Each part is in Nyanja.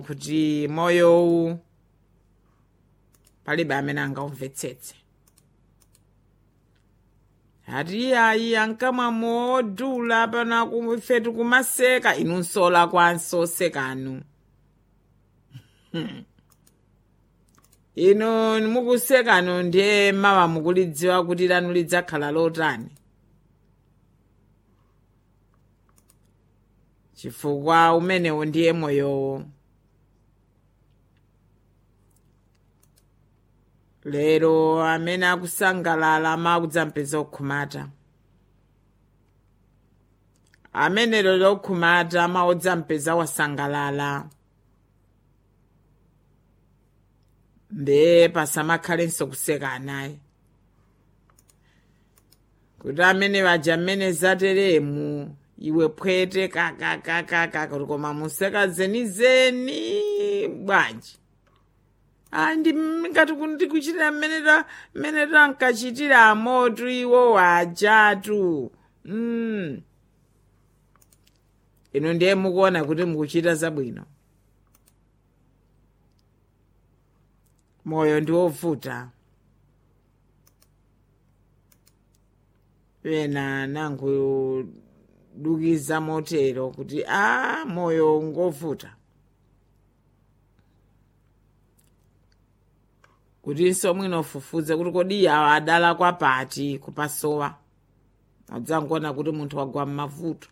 kuti moyowu palibe amene angaumvetsetse ati ayi ankamwa modula pana ife tikumaseka inunsola kwanso sekanu ino mukusekano ndiye mawa mukulidziwa kuti lanu lidzakhala lotani chifukwa umenewo ndiye moyowo lero amene akusangalala makudzamupeza okhumata amene lero okhumata maodzampeza wasangalala ndiye pasamakhalenso kuseka anayi kuti amene vaja mmene zateremu iwe phwete kakakakaka kuti koma museka zenizeni bwanji ayi ndi ngati ndikuchitira mmene mmene tankachitira amoto iwo wajatu mm. ino ndiye mukuona kuti mukuchita zabwino moyo ndi wovuta ena nangodukiza motero kuti a moyo ngovuta kutinso mwinofufuze kuti kodi awa adala kwapati kupasowa adzangoona kuti munthu wagwa m'mavuto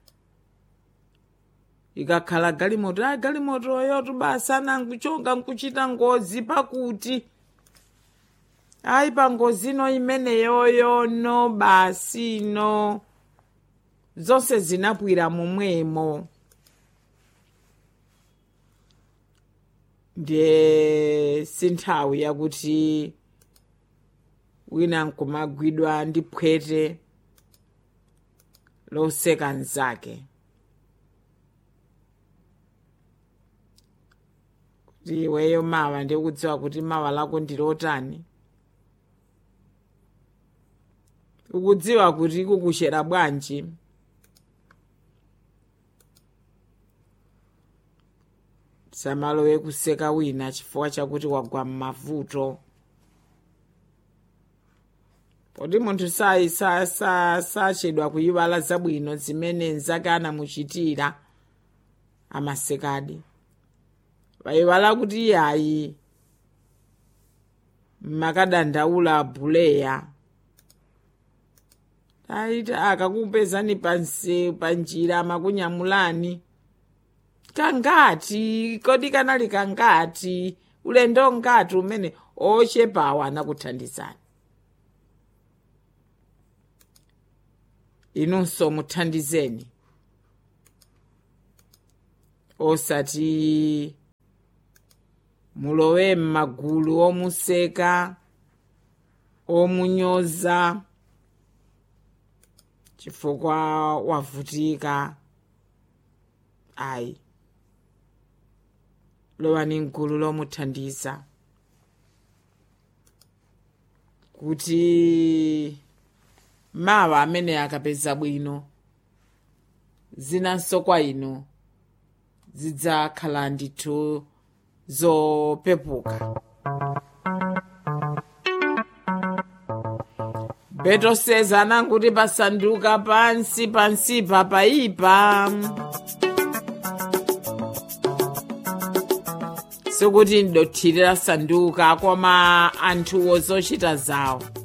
ikakhala galimoto a galimotoyo tubasa nankuchonga nkuchita ngozi pakuti ayi pa ngozino imeneyoyo no basi no zonse zinapwira momwemo ndiye sinthawi yakuti wina nkumagwidwa ndi phwete loseka mnzake kuti iweyo mawa ndikudziwa kuti mawa lako ndilotani ukudziwa kuti kukuchera bwanji samalowe kuseka wina chifukwa chakuti wagwa m'mavuto poti munthu sayi sachedwa kuyiwala zabwino zimene mnzake anamuchitira amasekadi wayiwala kuti iyayi makadandaula buleya aiti akakupezani pansi panjira amakunyamulani kangati kodi kanali kangati ulendo ngati umene ochepawa anakuthandizani inunso muthandizeni osati mulowe m'magulu omuseka omunyoza chifukwa wavutika ayi lowani mgulu lomuthandiza kuti mawa amene akapeza bwino zinanso kwa inu zidzakhala ndithu zopepuka beto seza ananguti pasanduka pansi pansipa paipa sikuti ndothirira sanduka koma anthuwo zochita zawo